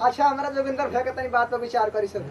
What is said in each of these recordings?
अच्छा हमरा जोगिंदर भे के तनी बात पर विचार करी सब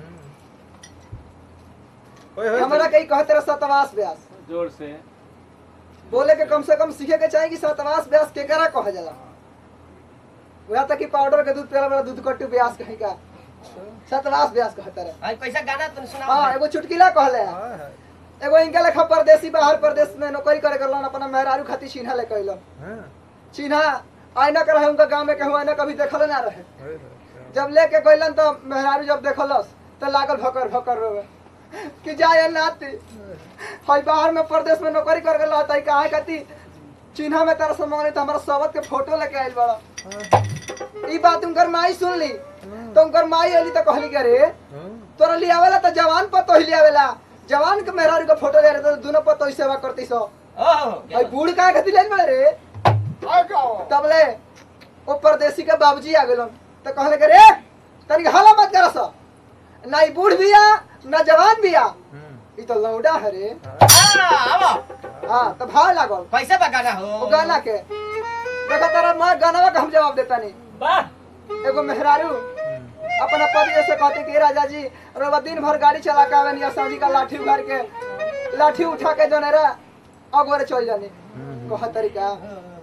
ओए होए हमरा कई कहते रहे सतवास व्यास जोर से बोले के कम से कम सीखे के चाहिए कि सतवास व्यास केकरा कहा जाला वह तक कि पाउडर के दूध पियला वाला दूध कट्टू व्यास कहीं का सतवास व्यास कहते रहे आई कैसा गाना तुम हाँ सुनाओ एगो चुटकिला कहले है हाय हाय एगो इनके लेखा परदेसी बाहर प्रदेश में नौकरी करे करलन अपना मेहरारू खातिर चिन्हा ले कैलन हां चिन्हा आईना के रहे उनका गांव में कहूँ आईना कभी देखल ना रहे ओए होए जब लेके गइलन तो मेहरारू जब देखलस तो लागल भकर भकर रोवे कि जाए नाती हई बाहर में प्रदेश में नौकरी कर गेल रहता काहे कती चिन्हा में तारा समझ तो हमारा सबत के फोटो लेके आइल बड़ा ई बात उनकर माई सुन ली तो उनकर माई अली तो कहली के रे हां तोरा ले आवेला तो जवान पर तो ले आवेला जवान के मेहरारू के फोटो ले रहे तो दोनों पर तो सेवा करती सो ओहो हई बूढ़ काहे खातिर ले बड़े रे तबले ओ परदेसी के बाबूजी आ गेलन तो कहले के रे तनी हाला मत करस ना ई बूढ़ बिया ना जवान बिया ई तो लौडा है रे आओ हां तो भाव लागल कैसे बा गाना हो ओ गाना के देखा तारा मां गाना का हम जवाब देता नहीं वाह एगो मेहरारू अपना पति से कहते कि राजा जी रोबा दिन भर गाड़ी चला के आवे निया साजी का लाठी उखाड़ के लाठी उठा के जने रे अगोरे चल जानी कह तरीका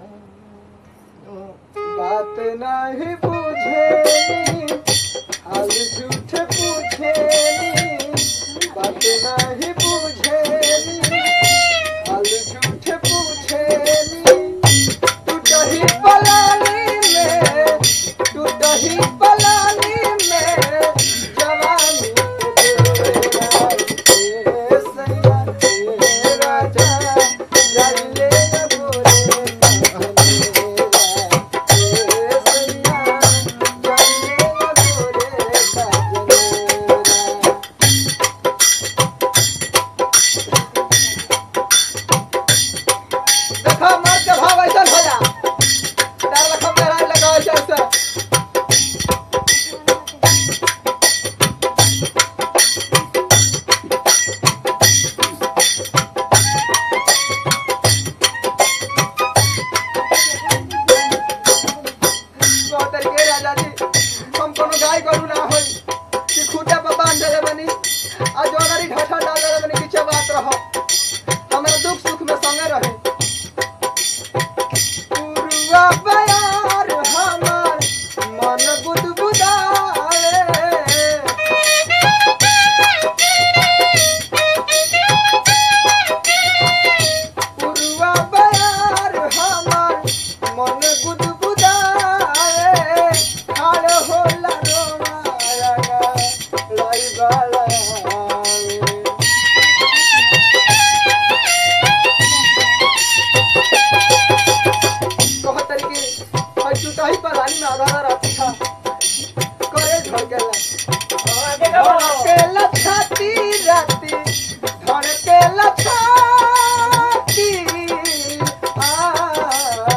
बात नहीं बुझेनी हाल झूठ पूछेनी बात नहीं बुझेनी हाल झूठ पूछेनी टूटही पलानी में टूटही पलानी में जवानी के डेरा ए सैया ए राजा जाइले गोरे काजलेरा ए सैया जाइले गोरे काजलेरा देखा मर्द के भाव ऐसा हो जा तार लखम लहराए लगा ऐसे ऐसे कह तरीके राजा जी हम कोनो गाय गरु ना होई कि खूटा पर बांध देले बनी आ जो अगर ढाठा डाल देले बनी कि चबात रहो हमारा दुख सुख में संगे रहे पुरुआ बयार हमार मन बुदबुदावे पुरुआ बयार हमार मन गुदगुदावे खाड़ होला रोमाया लाई बालावे कह तरीके हई टूटाही पलानी में आधा राती था करे धड़केला धड़केला छाती राती धड़केला छाती आ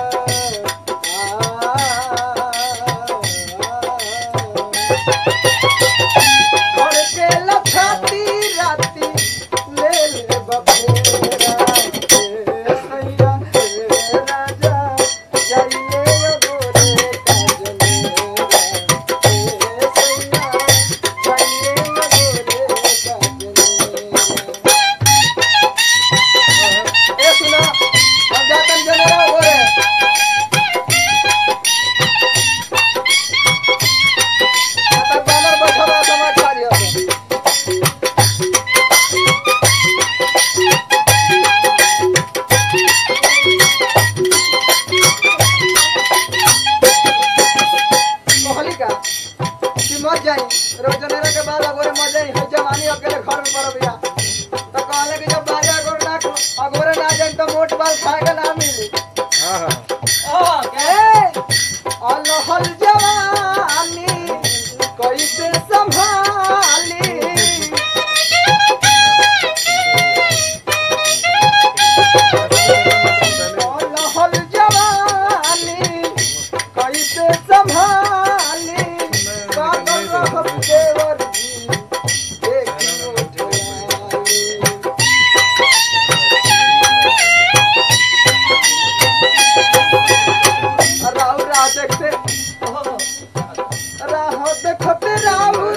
धड़केला छाती राती ले ले बबेरा ए सैया ए राजा जाइए गोरे काजलेरा ए सैया जाइए गोरे काजलेरा ए सुना हम जातन जनेरा गोरे आता बानर बैठा बा समाज छाड़ी होते कहली का कि मत जाई रोजनेरा के बाद अगोरे मत जाई है जवानी अकेले घर में पड़ बिया तो कहले कि जब बाजा अगोरे ना अगोरे ना जाई तो मोट बाल खाएगा ना मिली हां हां ओहो ए अलहल जवानी कैसे संभाली अलहल जवानी कैसे संभाली बादल रहब देवर जी देखी उठला देखत राहु